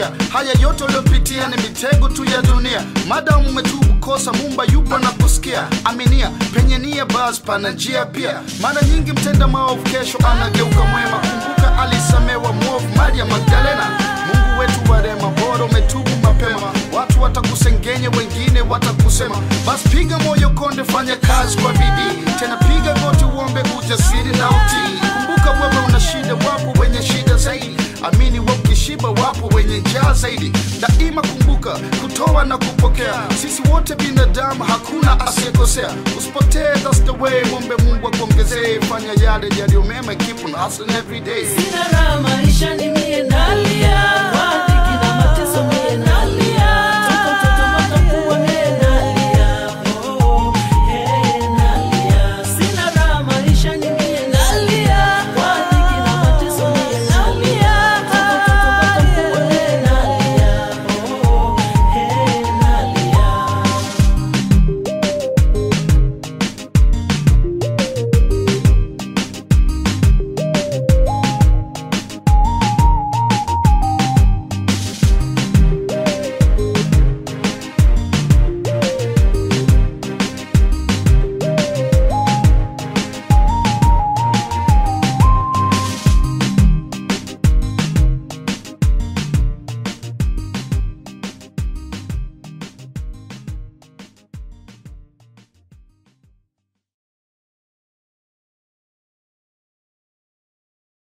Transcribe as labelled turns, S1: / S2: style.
S1: kuvumilia haya yote uliopitia ni mitego tu ya dunia madamu umetubu kosa mumba yupo na kusikia aminia penye nia bas pana njia pia mara nyingi mtenda maovu kesho anageuka mwema kumbuka alisamewa mwovu maria magdalena mungu wetu wa rema bora umetubu mapema watu watakusengenya wengine watakusema basi piga moyo konde fanya kazi kwa bidii tena piga goti uombe ujasiri na utii kumbuka wewe una shida wapo wenye shida zaidi amini we ukishiba wapo wenye njaa zaidi daima kumbuka kutoa na kupokea sisi wote binadamu hakuna asiyekosea usipotee that's the way mwombe mungu akuongezee fanya yale yaliyo mema keep on hustling every day
S2: Sina raha maisha ni mie nalia